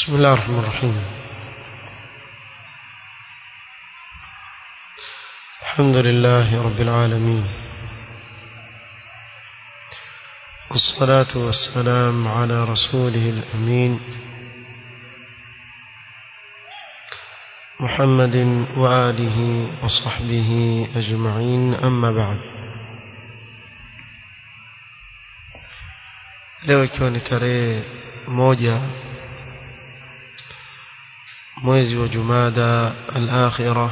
بسم الله الرحمن الرحيم الحمد لله رب العالمين والصلاة والسلام على رسوله الأمين محمد وآله وصحبه أجمعين أما بعد leo ikiwa ni tarehe moja mwezi wa jumada al-akhira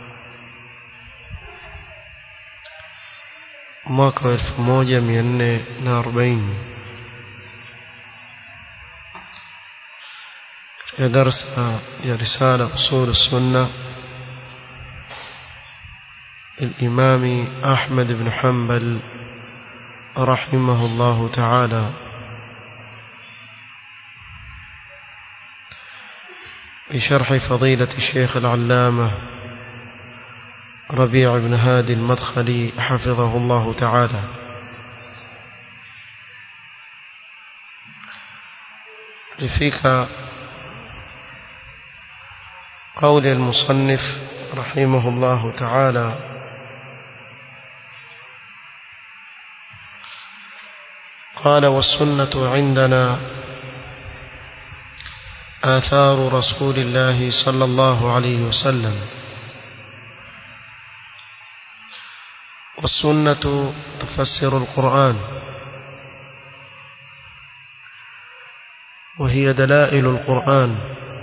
mwaka wa elfu moja mia nne na arobaini katika darsa ya risala usul sunna الإمام أحمد بن حنبل رحمه الله تعالى بشرح فضيلة الشيخ العلامة ربيع بن هادي المدخلي حفظه الله تعالى لفيك قول المصنف رحمه الله تعالى قال والسنة عندنا آثار رسول الله صلى الله عليه وسلم والسنة تفسر القرآن وهي دلائل القرآن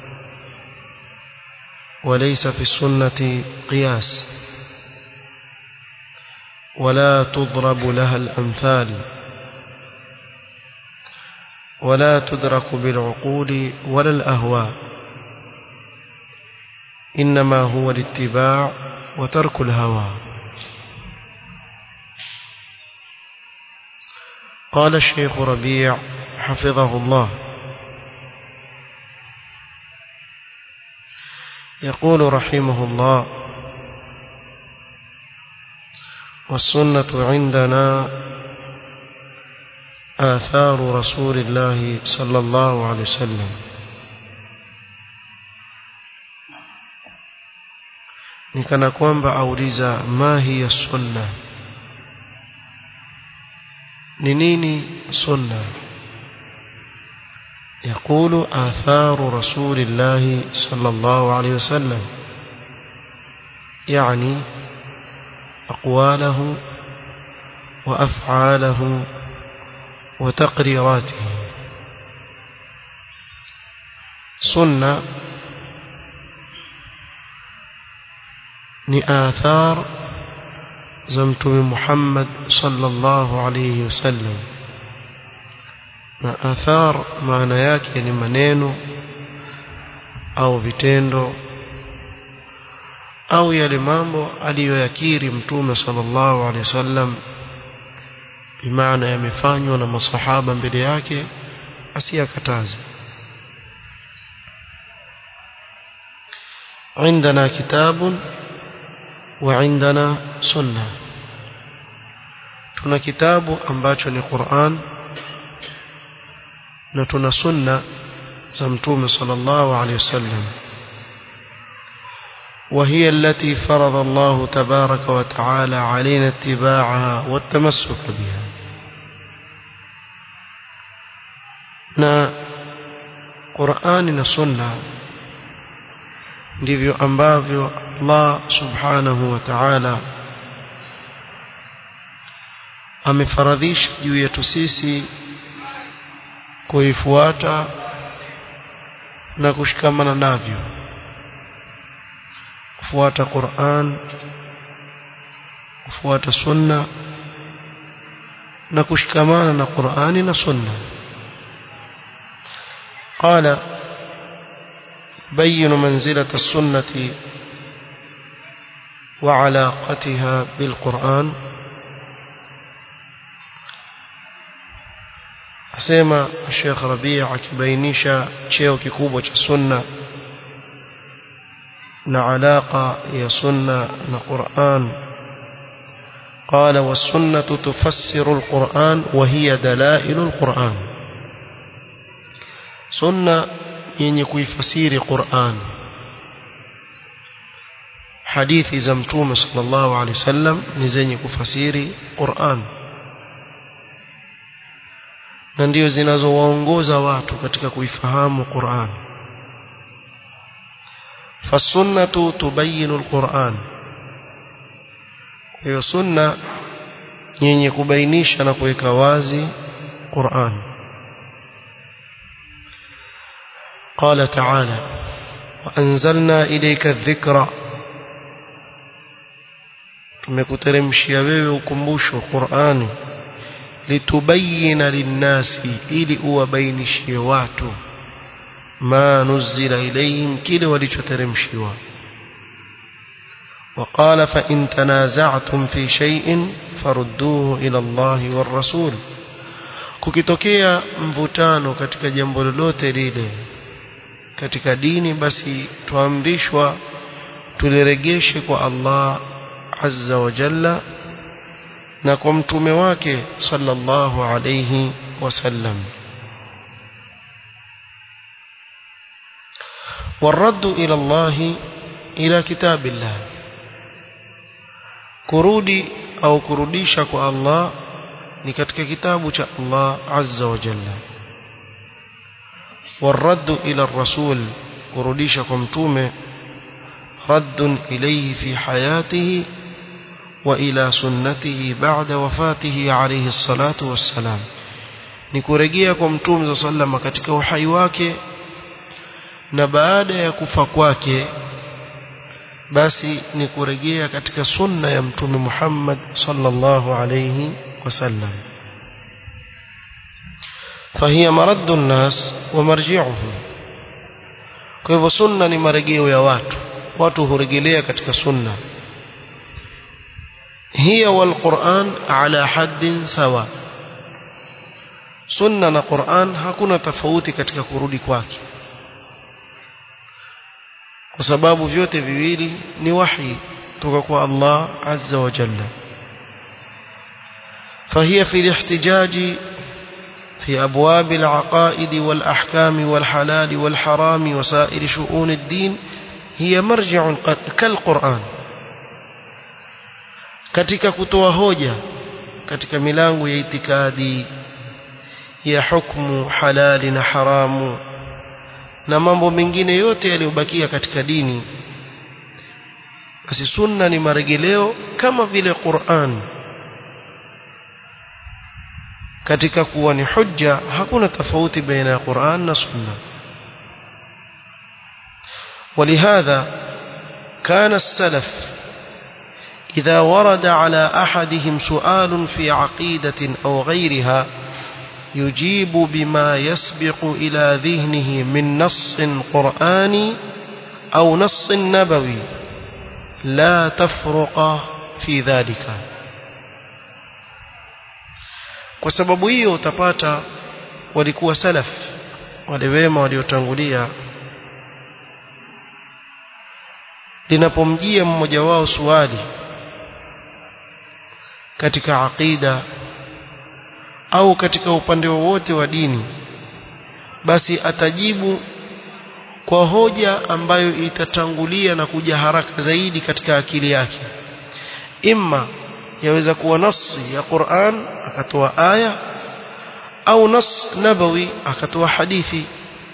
وليس في السنة قياس ولا تضرب لها الأمثال ولا تدرك بالعقول ولا الأهواء إنما هو الاتباع وترك الهوى قال الشيخ ربيع حفظه الله يقول رحمه الله والسنة عندنا آثار رسول الله صلى الله عليه وسلم nikana kwamba auliza ma hiya sunna ni nini sunna يقول آثار رسول الله صلى الله عليه وسلم يعني أقواله وأفعاله وتقريراته سنة ni athar za mtume Muhammad sallallahu alayhi wasallam na athar maana yake ni maneno au vitendo au yale mambo aliyoyakiri mtume sallallahu alayhi wasallam bimaana yamefanywa na masahaba mbele yake asiyakataze عندنا كتاب وعندنا سنة tuna kitabu ambacho ni Qur'an na tuna sunna za mtume sallallahu alayhi wasallam وهي التي فرض الله تبارك وتعالى علينا اتباعها والتمسك بها na Qur'ani na Sunna ndivyo ambavyo Allah Subhanahu wa Ta'ala amefaradhisha juu yetu sisi kuifuata na kushikamana navyo kufuata Qur'an kufuata Sunna na kushikamana na Qur'ani na Sunna قال بين منزلة السنة وعلاقتها بالقرآن asema Sheikh Rabi' akibainisha cheo kikubwa cha sunna na alaka ya sunna na Qur'an قال والسنة تفسر القرآن وهي دلائل القرآن sunna yenye kuifasiri Qur'an hadithi za mtume sallallahu alaihi wasallam ni zenye kufasiri Qur'an na ndio zinazowaongoza watu katika kuifahamu Qur'an fasunnatu tubayinu alquran hiyo sunna yenye kubainisha na kuweka wazi Qur'an قال تعالى وأنزلنا إليك الذكر tumekuteremshia wewe ukumbusho Qur'ani litubayina linnasi ili uwabainishie watu ma nuzila ilayhim kile walichoteremshiwa وقال فإن تنازعتم في شيء فردوه إلى الله والرسول kukitokea mvutano katika jambo lolote lile katika dini basi tuamrishwa tuliregeshe kwa Allah azza wa jalla na kwa mtume wake sallallahu alayhi wasallam والرد إلى الله إلى كتاب الله kurudi au kurudisha kwa Allah ni katika kitabu cha Allah azza wa jalla والرد إلى الرسول kurudisha kwa mtume رد إليه في حياته وإلى سنته بعد وفاته عليه الصلاة والسلام nikurejea kwa mtume صلى الله katika uhai wake na baada ya kufa kwake basi ni kurejea katika sunna ya mtume Muhammad sallallahu alayhi wasallam فهي مرد الناس ومرجعهم kwa hivyo sunna ni marejeo ya watu watu hurejelea katika sunna hiya wal Qur'an ala haddin sawa sunna na Qur'an hakuna tofauti katika kurudi kwake kwa sababu vyote viwili ni wahi kutoka kwa Allah azza wa jalla فهي في الاحتجاج في أبواب العقائد والأحكام والحلال والحرام وسائر شؤون الدين هي مرجع كالقرآن katika kutoa hoja katika milango ya itikadi ya hukumu halali na haramu na mambo mengine yote yaliyobakia katika dini basi sunna ni maregeleo kama vile Qur'an katika kuwa ni hujja hakuna tofauti baina ya Qur'an na sunna ولهذا كان السلف إذا ورد على أحدهم سؤال في عقيدة أو غيرها يجيب بما يسبق إلى ذهنه من نص قرآني أو نص نبوي لا تفرق في ذلك kwa sababu hiyo utapata walikuwa salaf wale wema waliotangulia linapomjia mmoja wao swali katika aqida au katika upande wowote wa dini basi atajibu kwa hoja ambayo itatangulia na kuja haraka zaidi katika akili yake imma yaweza kuwa nasi ya Qur'an akatoa aya au nas nabawi akatoa hadithi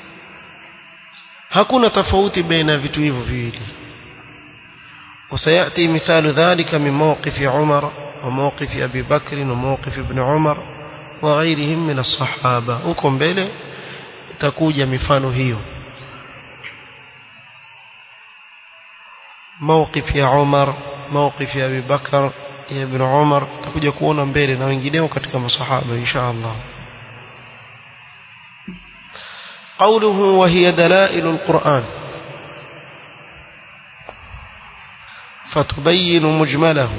hakuna tofauti baina vitu hivyo viwili وسيأتي مثال ذلك من موقف عمر وموقف أبي بكر وموقف ابن عمر وغيرهم من الصحابة huko mbele itakuja mifano hiyo موقف يا عمر موقف يا أبي بكر يا ابن عمر تكوja kuona mbele na wengineo katika masahaba insha Allah قوله وهي دلائل القرآن فتبين مجمله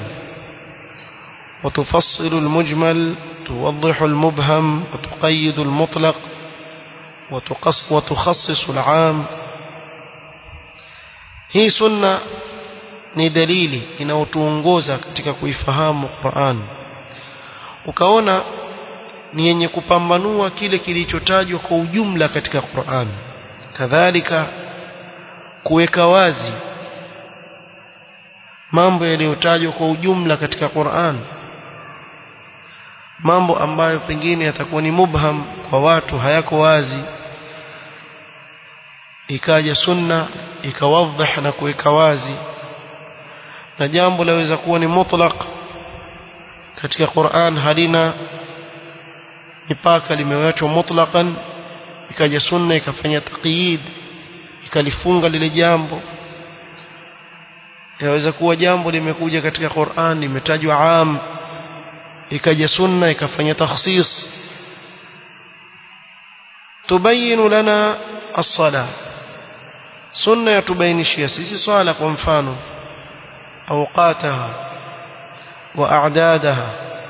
وتفصل المجمل توضح المبهم وتقيد المطلق وتقص وتخصص العام hii sunna ni dalili inayotuongoza katika kuifahamu Qur'an ukaona ni yenye kupambanua kile kilichotajwa kwa ujumla katika Qur'an kadhalika kuweka wazi mambo yaliyotajwa kwa ujumla katika Qur'an mambo ambayo pengine yatakuwa ni mubham kwa watu hayako wazi ikaja sunna ikawadhih na kuweka wazi na jambo laweza kuwa ni mutlaq katika Qur'an halina mipaka limewachwa mutlaqan ikaja sunna ikafanya taqyid ikalifunga lile jambo yaweza kuwa jambo limekuja katika Qur'an limetajwa am ikaja sunna ikafanya takhsis tubayinu lana as-sala sunna yatubainishia sisi swala kwa mfano awqataha wa a'dadaha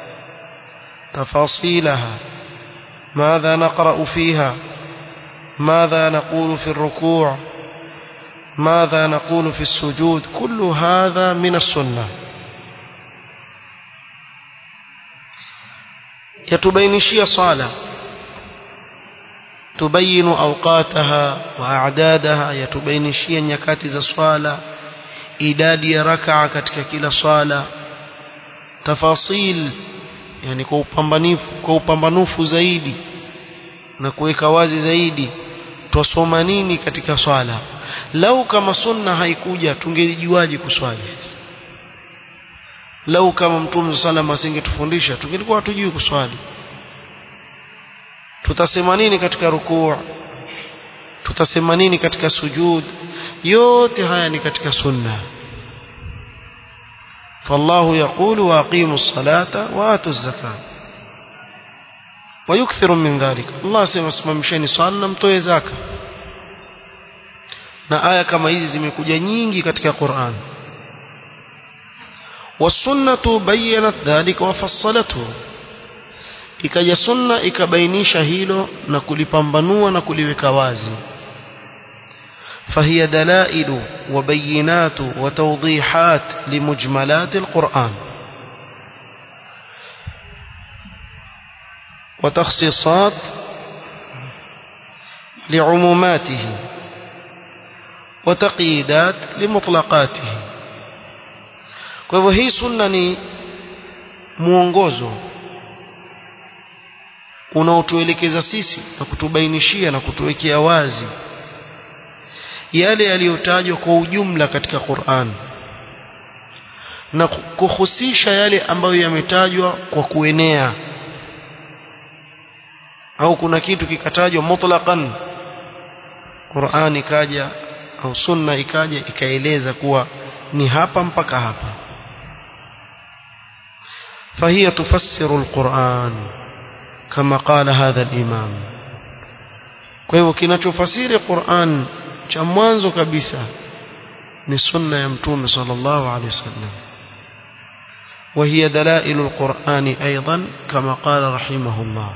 tafasilaha ماذا نقرأ فيها ماذا نقول في الركوع ماذا نقول في السجود كل هذا من السنة يتبينشي صالة تبين أوقاتها وأعدادها يتبينشي نيكات za swala idadi ya rak'a katika kila swala tafasil yani kwa upambanifu kwa upambanufu zaidi na kuweka wazi zaidi twasoma nini katika swala lau kama sunna haikuja tungelijuaje kuswali lau kama mtume sallam asingetufundisha tungelikuwa hatujui kuswali tutasema nini katika rukuu tutasema nini katika sujud yote haya ni katika sunna فالله يقول واقيموا الصلاه واتوا الزكاه ويكثر من ذلك الله سيما simamisheni swala na mtoe zaka na aya kama hizi zimekuja nyingi katika Qur'an والسنه بينت ذلك وفصلته ikaja sunna ikabainisha hilo na kulipambanua na kuliweka wazi فهي دلائل وبينات وتوضيحات لمجملات القرآن وتخصيصات لعموماته وتقييدات لمطلقاته kwa hivyo hii sunna ni mwongozo unaotuelekeza sisi na kutubainishia na kutuwekea wazi yale yaliyotajwa kwa ujumla katika Qur'an na kuhusisha yale ambayo yametajwa kwa kuenea au kuna kitu kikatajwa mutlaqan Qur'an ikaja au sunna ikaja ikaeleza kuwa ni hapa mpaka hapa فهي تفسر القرآن كما قال هذا الإمام kwa hivyo kinachofasiri Qur'an cha mwanzo kabisa ni sunna ya mtume sallallahu alaihi wasallam وهي دلائل القرآن أيضا كما قال رحمه الله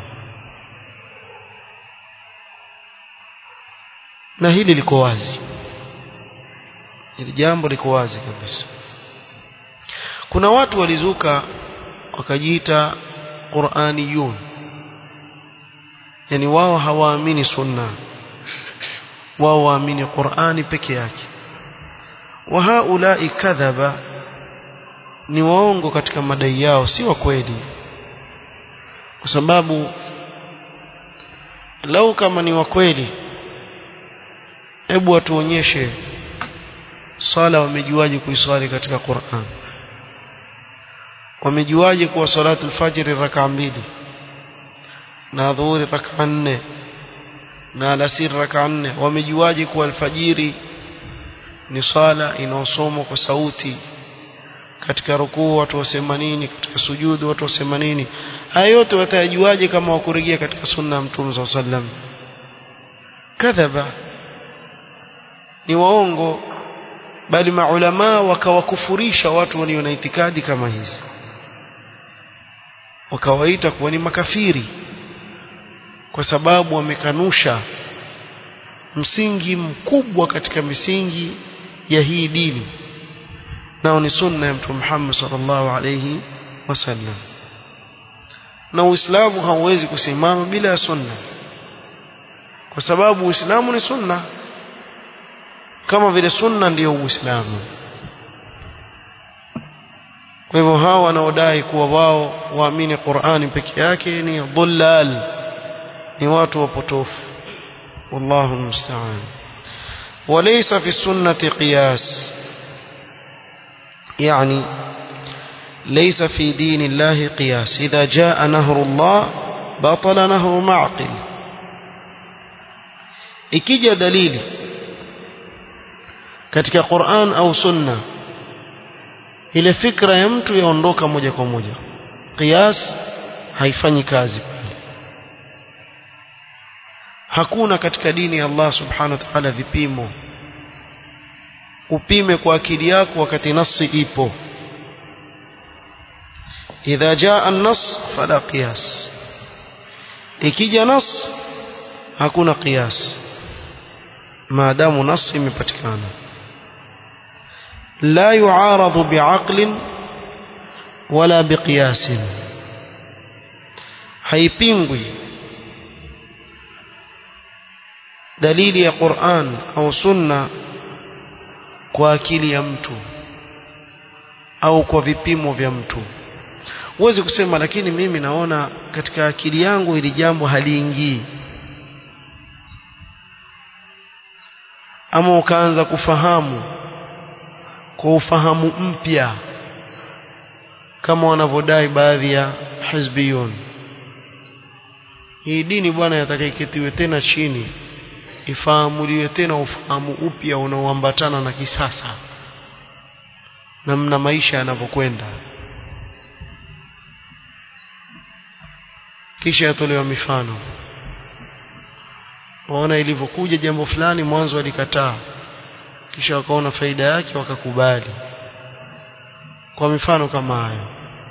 na hili liko wazi hili jambo liko wazi kabisa kuna watu walizuka wakajiita Qur'aniyun yani wao hawaamini sunna wao waamini Qur'ani peke yake wa haulai kadhaba ni waongo katika madai yao si wa kweli kwa sababu lau kama ni wa kweli hebu watuonyeshe sala wamejuaje kuiswali katika Qur'an wamejuaje kuwa salatu al-fajr raka mbili na dhuhuri raka nne na alasiri raka nne wamejuaje kuwa alfajiri ni sala inaosomwa kwa sauti katika rukuu watu wasema nini katika sujudu watu wasema nini haya yote watayajuaje kama wakurejea katika sunna ya mtume saa sallam kadhaba ni waongo bali maulama wakawakufurisha watu walio na itikadi kama hizi wakawaita kuwa ni makafiri kwa sababu wamekanusha msingi mkubwa katika misingi ya hii dini nao ni sunna ya mtume Muhammad sallallahu alayhi wasallam na uislamu hauwezi kusimama bila ya sunna kwa sababu uislamu ni sunna kama vile sunna ndiyo uislamu kwa hivyo hao wanaodai kuwa wao waamini Qur'ani peke yake ni dhullal ni watu wapotofu wallahu musta'an وليس في السنة قياس يعني ليس في دين الله قياس إذا جاء نهر الله بطل نهر معقل ikija dalili katika Qur'an au Sunna ile fikra ya mtu yaondoka moja kwa moja qiyas haifanyi kazi hakuna katika dini ya Allah subhanahu wa ta'ala vipimo upime kwa akili yako wakati nasi ipo idha jaa an-nas fala qiyas ikija nas hakuna qiyas maadamu nas imepatikana لا يعارض بعقل ولا بقياس haipingwi dalili ya Qur'an au sunna kwa akili ya mtu au kwa vipimo vya mtu huwezi kusema lakini mimi naona katika akili yangu hili jambo haliingii ama ukaanza kufahamu kwa ufahamu mpya kama wanavyodai baadhi ya hizbiyun hii dini bwana yatakaiketiwe tena chini ifahamuliwe tena ufahamu upya unaoambatana na kisasa namna maisha yanavyokwenda kisha yatolewa mifano waona ilivyokuja jambo fulani mwanzo walikataa kisha wakaona faida yake wakakubali kwa mifano kama hayo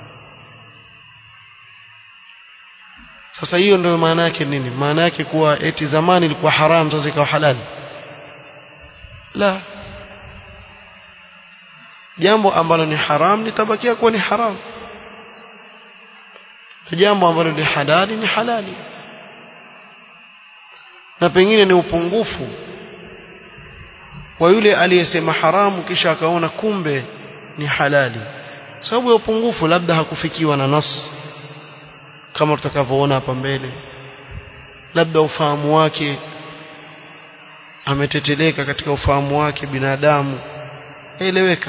sasa hiyo ndio maana yake nini maana yake kuwa eti zamani ilikuwa haram sasa ikawa halali la jambo ambalo ni haram litabakia kuwa ni haram na jambo ambalo ni halali ni halali na pengine ni upungufu wa yule aliyesema haramu kisha akaona kumbe ni halali sababu ya upungufu labda hakufikiwa na nas kama tutakavyoona hapa mbele labda ufahamu wake ameteteleka katika ufahamu wake binadamu eleweka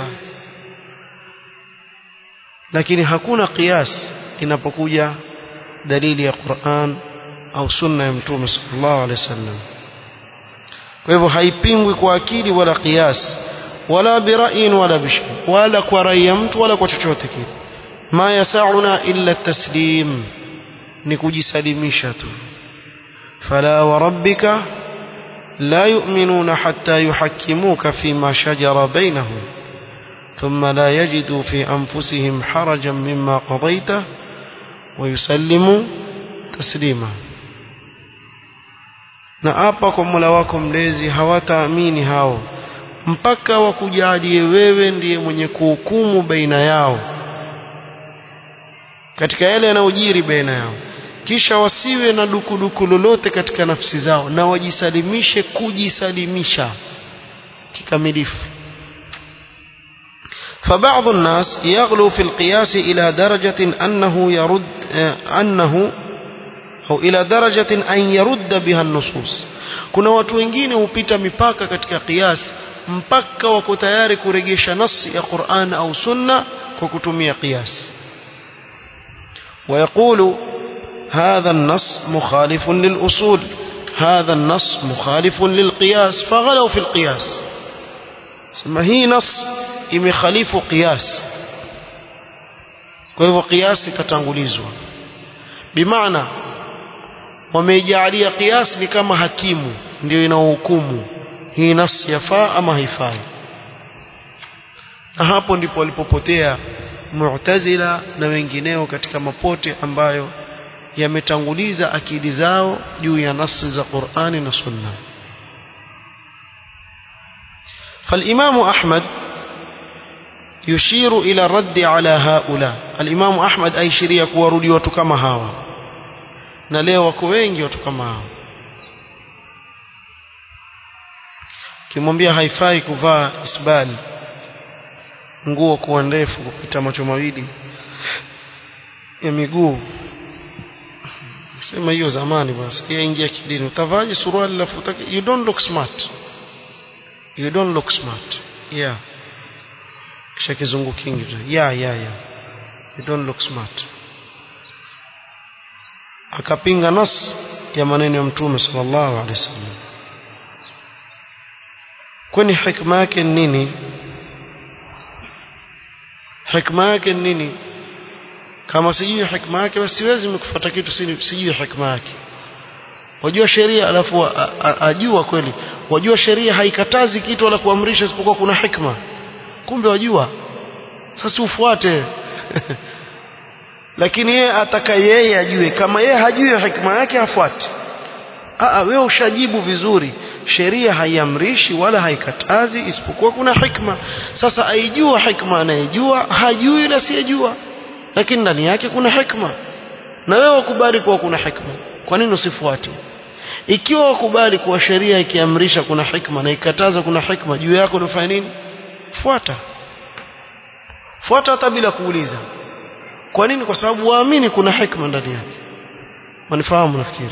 lakini hakuna kias inapokuja dalili ya Qur'an au sunna ya mtume sallallahu alaihi wasallam kwa hivyo haipingwi kwa akili wala kias wala bira'in wala bish wala kwa rai ya mtu wala kwa chochote kile ma yasauna illa taslim ni kujisalimisha tu fala wa rabbika la yu'minuna hatta yuhakkimuka fima shajara bainahum ثم لا يجدوا في أنفسهم حرجا مما قضيته ويسلموا تسليما na hapa kwa Mola wako mlezi hawataamini hao mpaka wakujalie wewe ndiye mwenye kuhukumu baina yao katika yale yanayojiri baina yao kisha wasiwe na dukuduku lolote katika nafsi zao na wajisalimishe kujisalimisha kikamilifu فبعض الناس يغلو في القياس إلى درجة أنه يرد أنه au ila darajatin an yarudda biha nusus kuna watu wengine hupita mipaka katika qiyas mpaka wako tayari kuregesha nasi ya Qur'an au sunna kwa kutumia qiyas ويقول هذا النص مخالف للأصول هذا النص مخالف للقياس فغلوا في القياس ثم هي نص imekhalifu qiyas kwa hivyo qiyas ikatangulizwa bimaana wameijalia qiyas ni kama hakimu ndio inaohukumu hii nafsi yafaa ama haifai na hapo ndipo walipopotea mu'tazila na wengineo katika mapote ambayo yametanguliza akili zao juu ya nasi za Qur'ani na Sunna فالإمام أحمد يشير إلى الرد على هؤلاء الإمام أحمد أي شريك ورودي وتكما هاوا na leo wako wengi watu kama hao kimwambia haifai kuvaa isbali nguo kuwa ndefu kupita macho mawili ya miguu sema hiyo zamani basi pia ingia kidini utavaje suruali lafu you don't look smart you don't look smart yeah kisha kizungu kingi yeah yeah yeah you don't look smart akapinga nas ya maneno ya mtume sallallahu alaihi wasallam kwani hikma yake nini hikma yake nini kama sijui hikma yake basi siwezi mkufuata kitu sijui hikma yake wajua sheria alafu ajua kweli wajua sheria haikatazi kitu wala kuamrisha isipokuwa kuna hikma kumbe wajua sasa ufuate lakini yeye ataka yeye ajue kama yeye hajui hikma yake afuate Aa, wewe ushajibu vizuri sheria haiamrishi wala haikatazi isipokuwa kuna hikma sasa aijua hikma anayejua hajui yule asiyejua lakini ndani yake kuna hikma na wewe wakubali kuwa kuna hikma kwa nini usifuate ikiwa wakubali kuwa sheria ikiamrisha kuna hikma na ikataza kuna hikma juu yako unafanya nini fuata fuata hata bila kuuliza kwa nini kwa sababu waamini kuna hikma ndani yake manifahamu nafikiri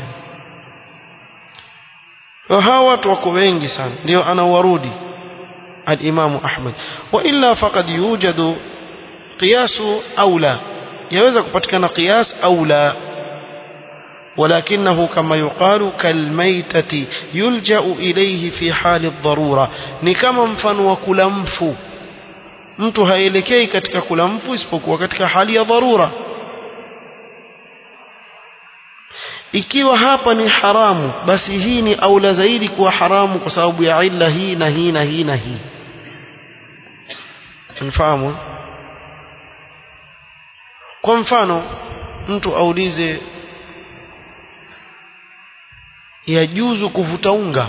hawa watu wako wengi sana ndio anawarudi al-Imam Ahmad wa illa faqad yujadu qiyas aula yaweza kupatikana qiyas aula ولكنه كما يقال كالميتة يلجأ إليه في حال الضرورة ni kama mfano wa kula mfu mtu haelekei katika kula mfu isipokuwa katika hali ya dharura ikiwa hapa ni haramu basi hii ni aula zaidi kuwa haramu kwa sababu ya illa hii na hii na hii na hii mfahamu kwa mfano mtu aulize yajuzu kuvuta unga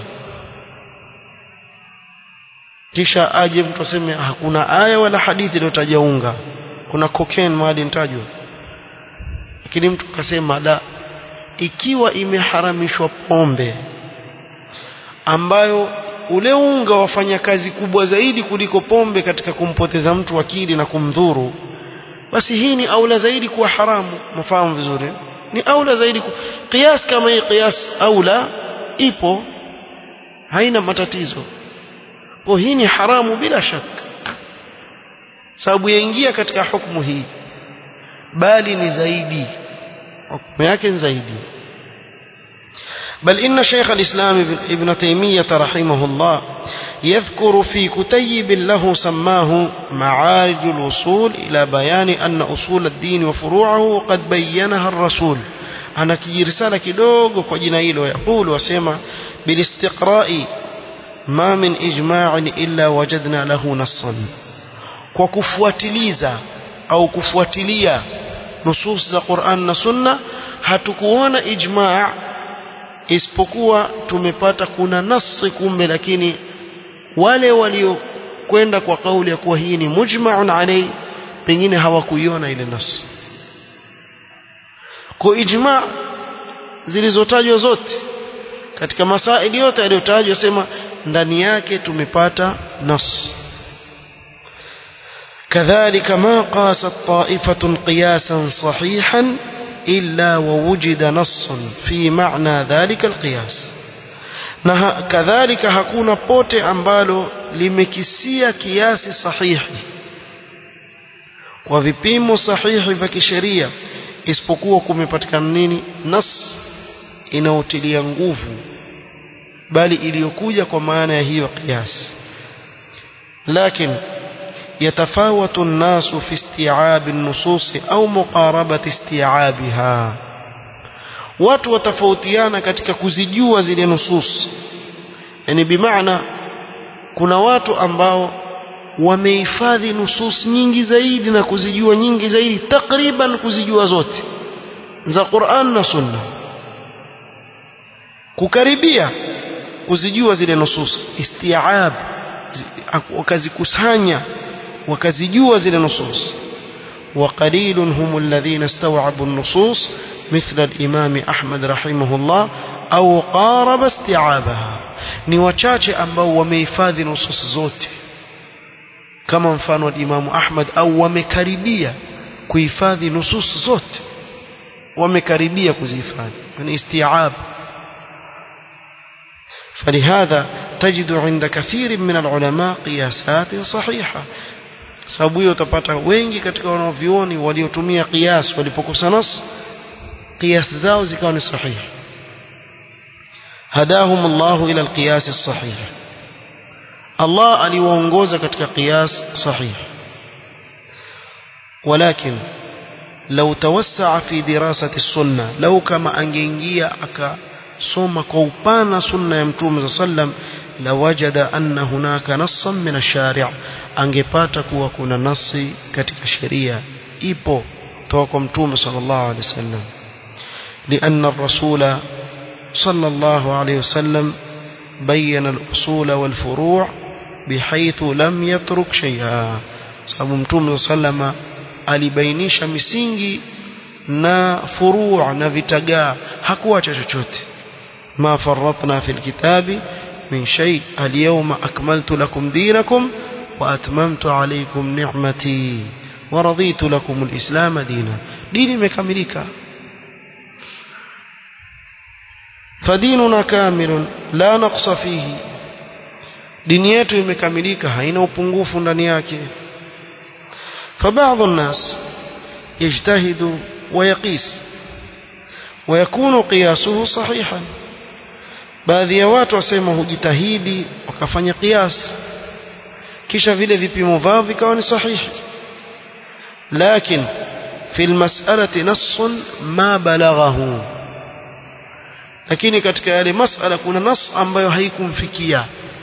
kisha aje mtu aseme hakuna aya wala hadithi iliyotaja unga kuna cocaine mahali nitajwa lakini mtu akasema la ikiwa imeharamishwa pombe ambayo ule unga wafanya kazi kubwa zaidi kuliko pombe katika kumpoteza mtu akili na kumdhuru basi hii ni aula zaidi kuwa haramu mafahamu vizuri ni aula zaidi ku... qiyas kama hii qiyas aula ipo haina matatizo kwa hii ni haramu bila shaka sababu yaingia katika hukumu hii bali ni zaidi حكم yake zaidi بل إن شيخ الإسلام ابن تيمية رحمه الله يذكر في كتيب له سماه معارج الوصول إلى بيان أن أصول الدين وفروعه قد بينها الرسول أنا كي رسالة كدوغ وجنايل ويقول وسيما بالاستقراء ما من إجماع إلا وجدنا له نصا وكفواتليزا أو كفواتليا nusus za Qur'an na Sunna hatukuona ijma' isipokuwa tumepata kuna nasi kumbe lakini wale waliokwenda kwa kauli ya kuwa hii ni mujma'un alayhi pengine hawakuiona ile nas kwa ijma' zilizotajwa zote katika masaili yote yaliyotajwa sema ndani yake tumepata nas كذلك ما قاست طائفة قياسا صحيحا إلا ووجد نص في معنى ذلك القياس na kadhalika hakuna pote ambalo limekisia kiasi sahihi kwa vipimo sahihi vya kisheria isipokuwa kumepatikana nini nas inayotilia nguvu bali iliyokuja kwa maana ya hiyo kiasi lakini يتفاوت الناس في استيعاب النصوص أو مقاربة استيعابها watu watafautiana katika kuzijua zile nusus yani bimaana kuna watu ambao wamehifadhi nusus nyingi zaidi na kuzijua nyingi zaidi takriban kuzijua zote za Qur'an na Sunna kukaribia kuzijua zile nusus istiab wakazikusanya wakazijua zile nusus وقليل هم الذين استوعبوا النصوص مثل الإمام أحمد رحمه الله أو قارب استيعابها ni wachache ambao wamehifadhi nusus zote kama mfano wa Imamu Ahmad au wamekaribia kuhifadhi nusus zote wamekaribia kuzihifadhi ni istiab فلهذا تجد عند كثير من العلماء قياسات صحيحة sababu hiyo utapata wengi katika wanavyuoni waliotumia qiyas walipokosa nas qiyas zao zikawa ni sahihi hadahum Allah ila alqiyas as-sahih Allah aliwaongoza katika qiyas sahih ولكن لو توسع في دراسة السنة لو كما angeingia akasoma kwa upana sunna ya mtume sallam lawajada anna hunaka nassan min ash-shari' angepata kuwa kuna nasi katika sheria ipo toka kwa mtume sallallahu alaihi wasallam لأن الرسول صلى الله عليه وسلم بين الأصول والفروع بحيث لم يترك شيئا sababu mtume sallama alibainisha misingi na furuu na vitagaa hakuacha chochote ma farratna fil kitabi min shay alyawma akmaltu lakum dinakum wa atmamtu alaykum ni'mati wa raditu lakum alislam dina dini imekamilika fadinuna kamilun la naqsa fihi dini yetu imekamilika haina upungufu ndani yake فبعض الناس يجتهد ويقيس ويكون قياسه صحيحا baadhi ya watu wasema hujitahidi wakafanya qiyas kisha vile vipimo vao vikawa ni sahihi lakin fi almas'alati nassun ma balaghahu lakini katika yale mas'ala kuna nas ambayo haikumfikia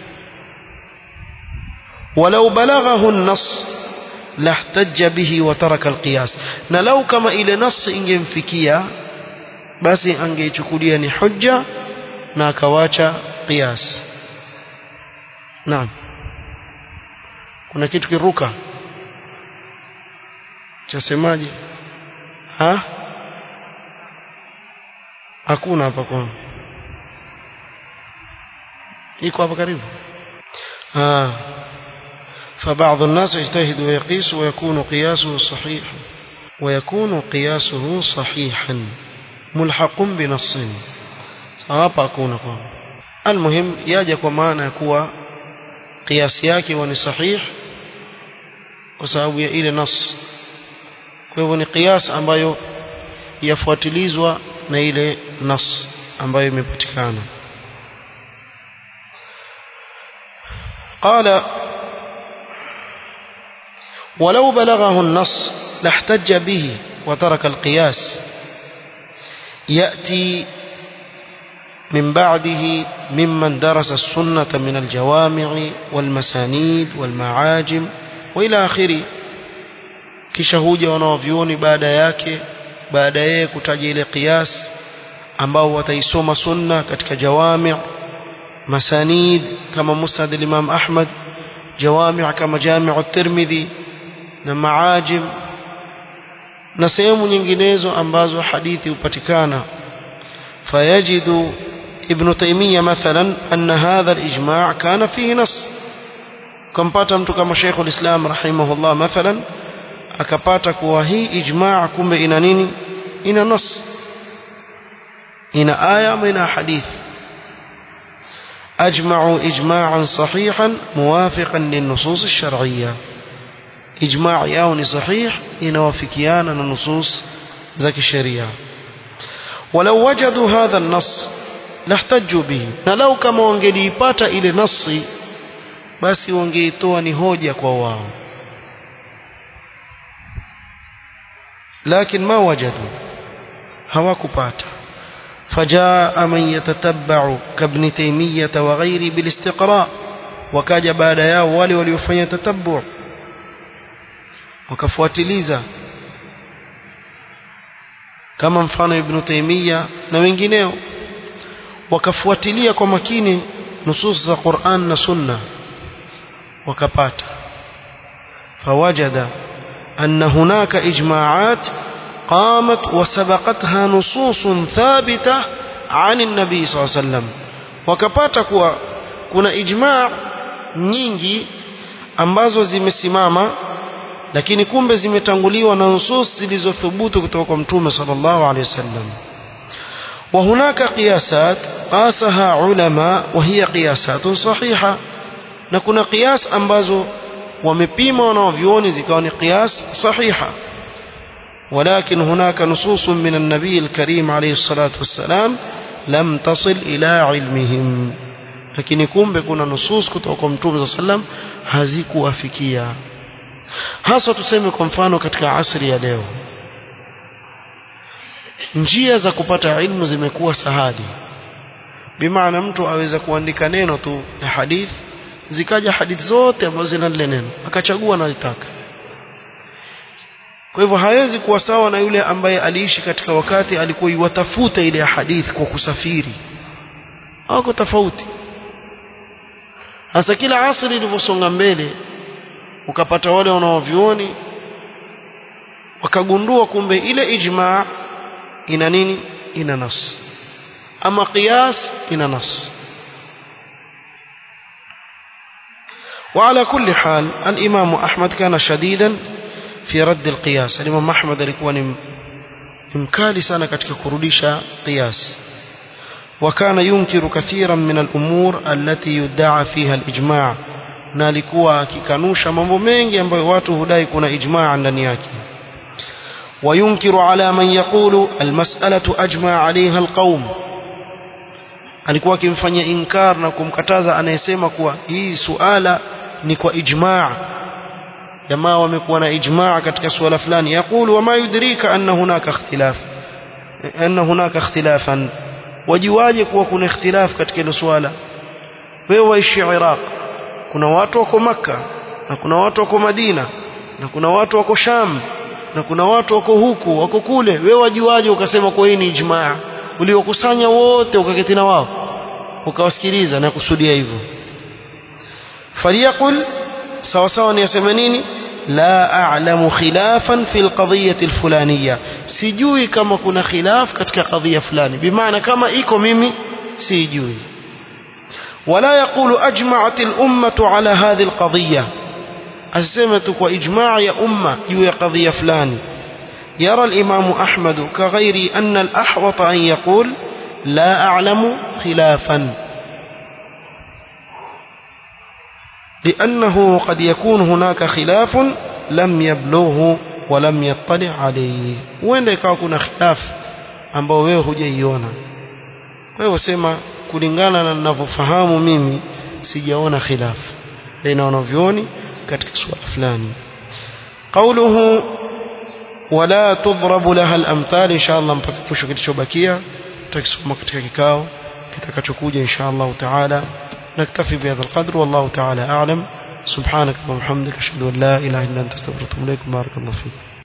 walau balaghahu an-nass lahtajja bihi wa taraka alqiyas na lau kama ile nas ingemfikia basi angeichukulia ni hujja na akawacha qiyas naam kuna kitu kiruka chasemaje ha hakuna hapa kwa iko hapa karibu ah فبعض الناس يجتهد ويقيس ويكون قياسه صحيحا ويكون قياسه صحيحا ملحق بنص hapa hakuna kwa almuhim yaja kwa maana ya kuwa kiasi yake ni sahih kwa sababu ya ile nas kwa hivyo ni kiasi ambayo yafuatilizwa na ile nas ambayo imepatikana قال ولو بلغه النص لاحتج به وترك القياس يأتي من بعده ممن درس السنة من الجوامع والمسانيد والمعاجم وإلى آخره kisha huja wanaovyuoni baada yake baada yeye kutaja ile qiyas ambao wataisoma sunna katika jawami' masanid kama musnad al-imam ahmad jawami' kama jami' at-tirmidhi na maajim na sehemu nyinginezo ambazo hadithi hupatikana fayajidu ابن تيمية مثلا أن هذا الإجماع كان فيه نص كمباتا mtu kama Sheikh al-Islam rahimahullah mathalan akapata kuwa hii ijmaa kumbe ina nini ina nas ina aya ama ina hadith ajma'u ijma'an sahihan muwafiqan lin-nusus ash-shar'iyyah ijma' yao ni sahih inawafikiana na nusus za kisheria ولو وجدوا هذا النص لاحتجوا به na lau kama wangeliipata ile nasi basi wangeitoa ni hoja kwa wao lakini ma wajadu hawakupata فجاء من يتتبع كابن تيمية وغيره بالاستقراء wakaja baada yao wale waliofanya tatabbu wakafuatiliza kama mfano ibn Taymiyyah na wengineo wakafuatilia kwa makini nusus za Qur'an na Sunna wakapata fawajada anna hunaka ijma'at qamat wa sabaqatha nusus thabita عن النبي صلى الله عليه وسلم wakapata kuwa kuna ijma nyingi ambazo zimesimama lakini kumbe zimetanguliwa na nusus zilizothubutu kutoka kwa mtume sallallahu alaihi wasallam وهناك قياسات قاسها علماء وهي قياسات صحيحة نكون قياس ambazo wamepima wanaovioni zikawa ni qiyas sahiha ولكن هناك نصوص من النبي الكريم عليه الصلاة والسلام لم تصل إلى علمهم lakini kumbe kuna nusus kutoka kwa mtume صلى الله عليه وسلم hazikuwafikia hasa tuseme kwa mfano katika asri ya leo njia za kupata ilmu zimekuwa sahali bimaana mtu aweza kuandika neno tu la hadith zikaja hadithi zote ambazo zina lile neno akachagua analitaka kwa hivyo hawezi kuwa sawa na yule ambaye aliishi katika wakati alikuwa iwatafuta ile hadithi kwa kusafiri hawako tofauti hasa kila asri ilivyosonga mbele ukapata wale wanaovioni wakagundua kumbe ile ijma ina nini ina nas ama qiyas ina nas وعلى كل حال الإمام أحمد كان شديدا في رد القياس الإمام أحمد alikuwa ni mkali sana katika kurudisha qiyas وكان ينكر كثيرا من الأمور التي يدعى فيها الإجماع na alikuwa akikanusha mambo mengi ambayo watu hudai kuna ijmaa ndani yake وينكر على من يقول المسألة أجمع عليها القوم alikuwa akimfanyia inkar na kumkataza anayesema kuwa hii suala ni kwa ijmaa jamaa wamekuwa na ijmaa katika suala fulani yaqulu wama yudrika anna hunaka ikhtilaf anna hunaka ikhtilafan wajiwaje kuwa kuna ikhtilaf katika hilo suala wewe waishi Iraq kuna watu wako maka na kuna watu wako Madina na kuna watu wako Sham na kuna watu wako huku wako kule wewe wajuaje ukasema kwa hii ni ijmaa uliokusanya wote ukaketi na wao ukawasikiliza na kusudia hivyo faliyaqul sawa sawa ni aseme nini la a'lamu khilafan fi alqadhiyyah alfulaniyya sijui kama kuna khilaf katika kadhia fulani bimaana kama iko mimi sijui ولا يقول أجمعت الأمة على هذه القضية أسمت وإجماع يا أمة يو قضية فلان يرى الإمام أحمد كغير أن الأحوط أن يقول لا أعلم خلافا لأنه قد يكون هناك خلاف لم يبلغه ولم يطلع عليه وين يكون خلاف ambao wewe hujaiona kwa hiyo sema kulingana na ninavyofahamu mimi sijaona khilaf baina wanavyoni katika suala fulani qawluhu wala tudhrabu laha al-amthal insha Allah mpaka kesho kilichobakia tutakisoma katika kikao kitakachokuja insha Allah taala نكتفي بهذا القدر والله تعالى أعلم سبحانك اللهم وبحمدك أشهد أن لا إله إلا أنت أستغفرك وأتوب إليك بارك الله فيك